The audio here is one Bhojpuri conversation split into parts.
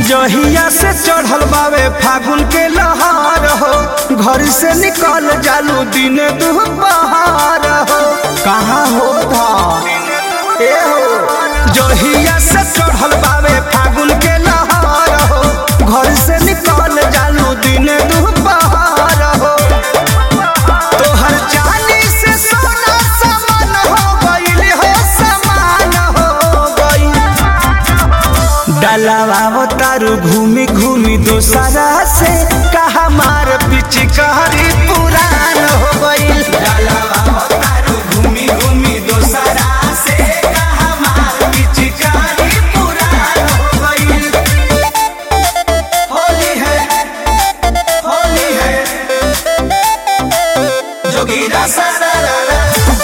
जहिया से चढ़ल बावे फागुन के लहार हो घर से निकल जालू दिन दुपहार हो कहाँ हो था ए हो जहिया से चढ़ल बावे फागुन के लहार हो घर से निकल जालू दिन दुपहार हो तोहर चाली से सोना समान हो गइल हो समान हो गइल डलावा तारू घूमी घूमी दोसरा से कहा मार पिचकारी पुरान हो गइल घूमी घूमी दोसरा से कहा मार पिचकारी पुरान हो गइल होली है होली है जोगीरा सारा रा रा।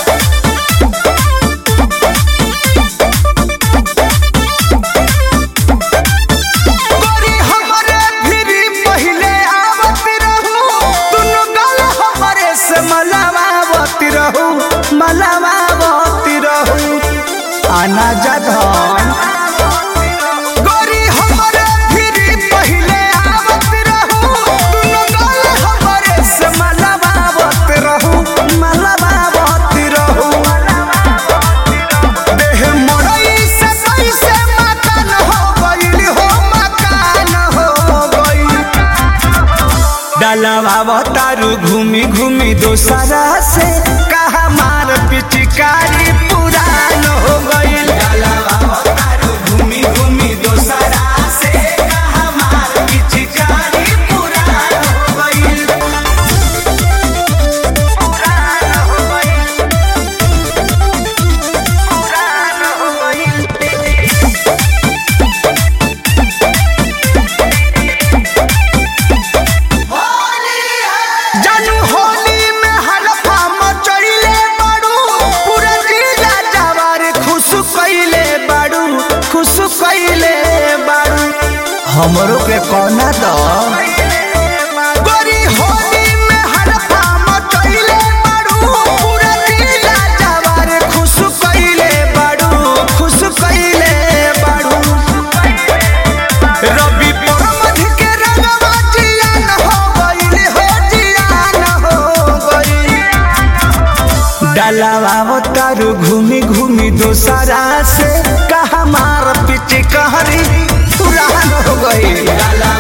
गोरी हमरे भिरी पहिले आवत रहू दुनु गल हमरे से मलावावत रहू मलावावत रहू आना जधन गोरी हमरे भिरी पहिले आवत रहू दुनु गल हमरे से मलावावत रहू मलावावत रहू देह मोरई से पैसे मकान हो गइल हो मकान हो गइल डलवा तारू घूमी घूमी दोसरा से कहा मार पिचकारी पुरान हो गइल घूमी घूमी दोसरा से कहा मार पिचकारी पुरान हो गइल पुरान हो गइल पुरान हो गइल जानू होली में हलफा मचइले बाड़ू पूरा जिला जवार खुश कइले बाड़ू खुश कइले बाड़ू हमरो के कोना द गोरी होली में हलफा मचइले बाड़ू पूरा जिला जवार खुश कइले बाड़ू खुश कइले बाड़ू रवि परमध के रंगवा जियान हो गइल हो जियान हो गइल डलावा तारू घूमी घूमी दोसरा से कहा मार पिच कहरी पुरान हो गइल